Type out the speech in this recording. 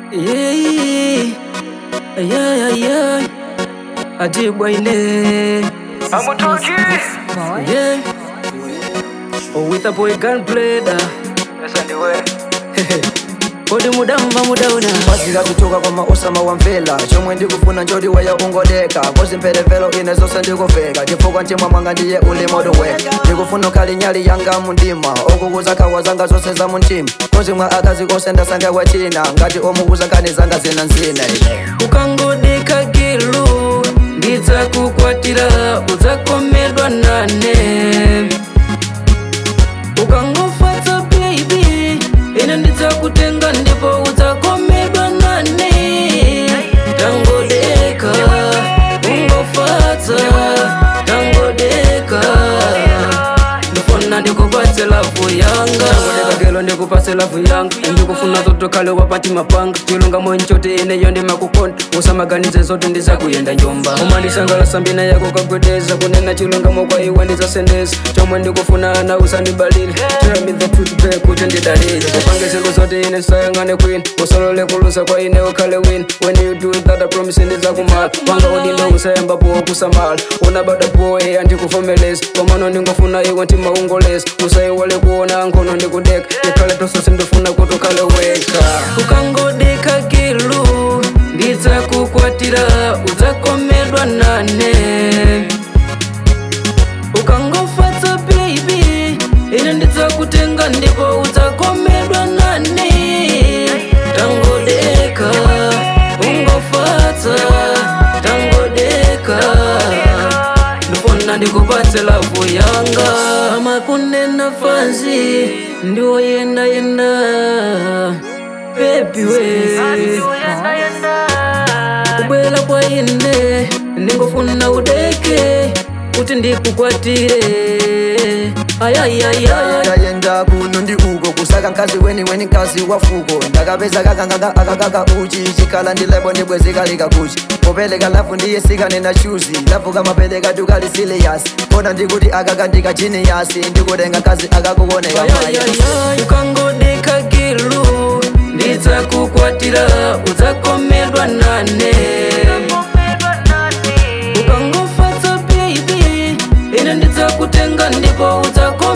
Yeah, yeah, yeah. Ajibwa ile. Amutoki. Yeah. Oh, with a boy gunplay da. Pesa ndiwe. Odi muda mva muda una. mazira kutoka kwa maosama wa mvela chomwe ndikufuna njodi waya ungoleka kozi mpelevelo ine zonse ndikuveka chifukwa ntimwa mwanga ndiye uli moto weka ndikufuna ukhali nyali yanga mundima okukuza khawa zanga zonse za muntima kozi mwa akazi konse ndasanga wachina ngati omukuza nkhani zanga zina nzina ine ukangodeka gilu ndidzakukwatira udzakomedwa nane ukangofatsa baby ine ndidzakutenga ndipo udzakomedwa nane tangodeka ungofatsa tangodeka ndifuna ndikupatse lavu yanga tangodeka ndikupatse lavu yanga ndikufuna zotokale wapati mapanga chilunga mwenchoti ineyo ndimakukonda usamaganize zote ndizakuyenda njomba umandisangalasa mbina yako kagwedeza kunena chilungamo kwa iwe ndizasendeza chomwe ndikufuna ana usandibalile Tell me the truth babe kuti ndidalile upange zinthu zote ine sayang'ane kwini usalole kulusa kwa ine ukhale win when you do that I promise ndizakumala wanga udindo usayambapo kusamala unabada boy andikuvomeleza komano ndingofuna iwe ntimaungoleza usayiwale kuona nkhono ndikudeka ikhale tosose ndifuna kuti ukhale weka ukangodeka gilu ndidzakukwatira udzakomedwa nane ukangofatsa baby ine ndidzakutenga ndipo udzakomedwa nane tangodeka ungofatsa tangodeka ndifuna ndikupatse lavu yanga amakunena fanzi ndiwoyendayenda bebi we kubwela kwa ine ndingofuna udeke kuti ndikukwatire ayayaya ndayenda kuno ndi uko kusaka mkazi weni weni mkazi wa fuko ndakapeza kakanganga akakaka uchi chikhala ndilebo ndibwezikalika kuchi popeleka lafu ndiye sikane na chuzi lafu kamapeleka tukali siliyasi kona ndikuti akaka ndikajiniyasi ndikutenga mkazi akakukoneka maya ukangodeka gilu ndidzakukwatira udzakomedwa nane ukangofatsa baby ine ndidzakutenga ndipo udzakomedwa